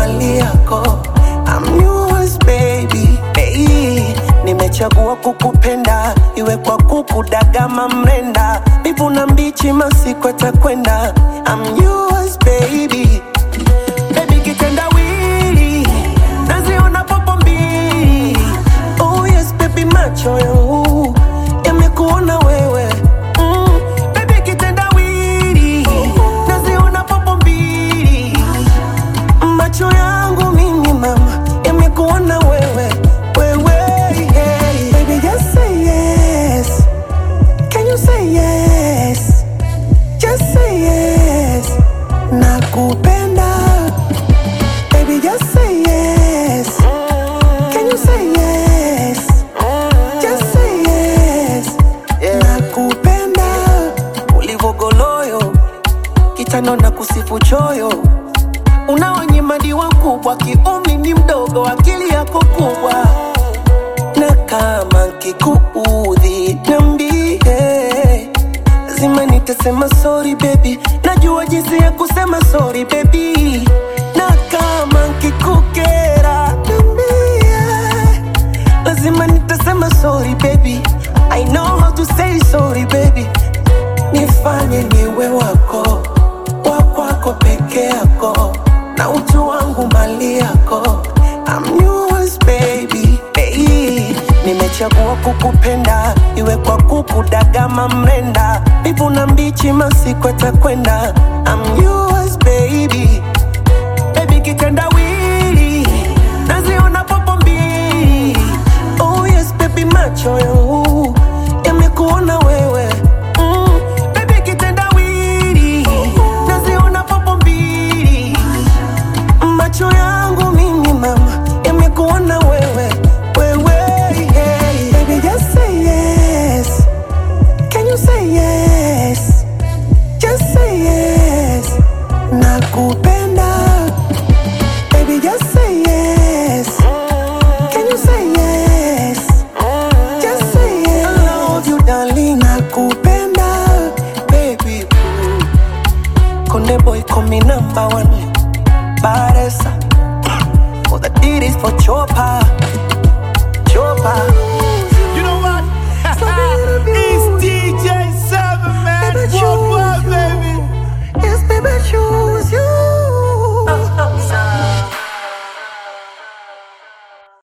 mali yako I'm yours baby hey, nimechagua kukupenda iwe kwa kukudagama mrenda mbivu na mbichi masiku atakwenda I'm yours baby Baby kitendawili naziona popo mbili oh yes baby macho yangu yamekuona wewe mm, baby kitendawili naziona popo mbili macho yangu mimi mama yamekuona wewe wewe yeah. baby just say yes can you say yes just say yes nakupenda baby just say yes can you say yes just say yes nakupenda ulivogoloyo kitano na kusifu choyo unaonyimadiwa kubwa kiumri ni mdogo akili yako kubwa na kama kikuudhi niambie lazima nitasema sorry baby najua jinsi ya kusema sorry baby na kama kikukera niambie lazima nitasema sorry baby i know how to say sorry baby nifanye niwe wako wa kwako peke yako na utu wangu mali yako I'm yours baby, baby. Nimechagua kukupenda iwe kwa kukudagama mrenda mbivu na mbichi masiku atakwenda I'm yours baby baby kitendawili naziona popo mbili oh yes baby macho yangu yamekuona wewe mm, baby kitendawili naziona popo mbili macho yangu mimi mama yamekuona wewe wewe yeah. baby just say yes can you say yes just say yes nakupenda baby just say yes can you say yes just say yes I love you darling nakupenda baby Konde boy call me number one Baresa For the deed is for Chopa Chopa